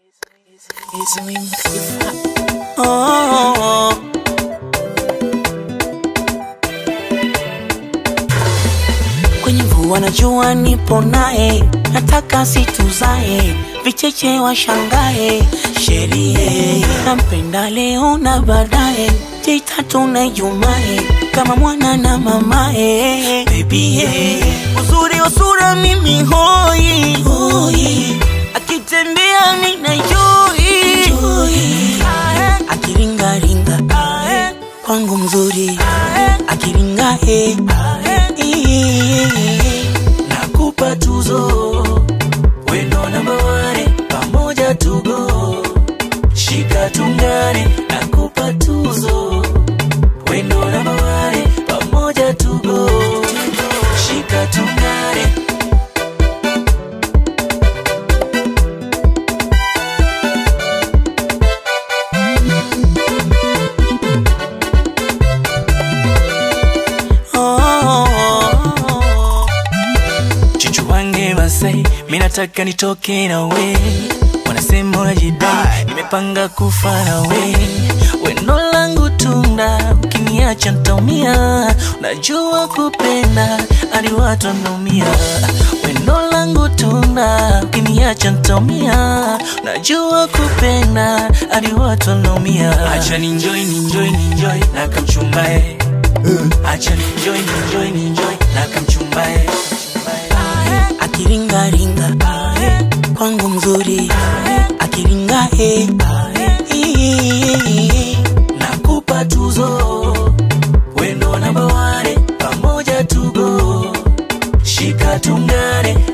Oh, kwenye mvua na jua nipo naye, nataka situzae, vicheche washangae, sherie nampenda leo na baadaye, Jumatatu na Ijumae, kama mwana na mamae, baby yeah. uzuri wa sura mimi hoi, hoi. akitembea nina joy, akiringaringa kwangu mzuri akiringa he nakupa tuzo wendo namba wane pamoja tugo shika tungane nakupa tuzo wendo namba wane pamoja tugo shika tungane oh. Chuchu wange Masai, mi nataka nitoke na we, wanasema unajidai, nimepanga kufa na we, wendo langu tunda, ukiniacha ntaumia, unajua kupenda hadi watu wanaumia, wendo langu tunda, ukiniacha ntaumia, unajua kupenda hadi watu wanaumia, acha ninjoy ninjoy ninjoy na kamchumbae acha ninjoy ninjoy ninjoy na kamchumbae akiringaringa kwangu mzuri akiringa he nakupa tuzo wendo namba wane pamoja tugo shika tungane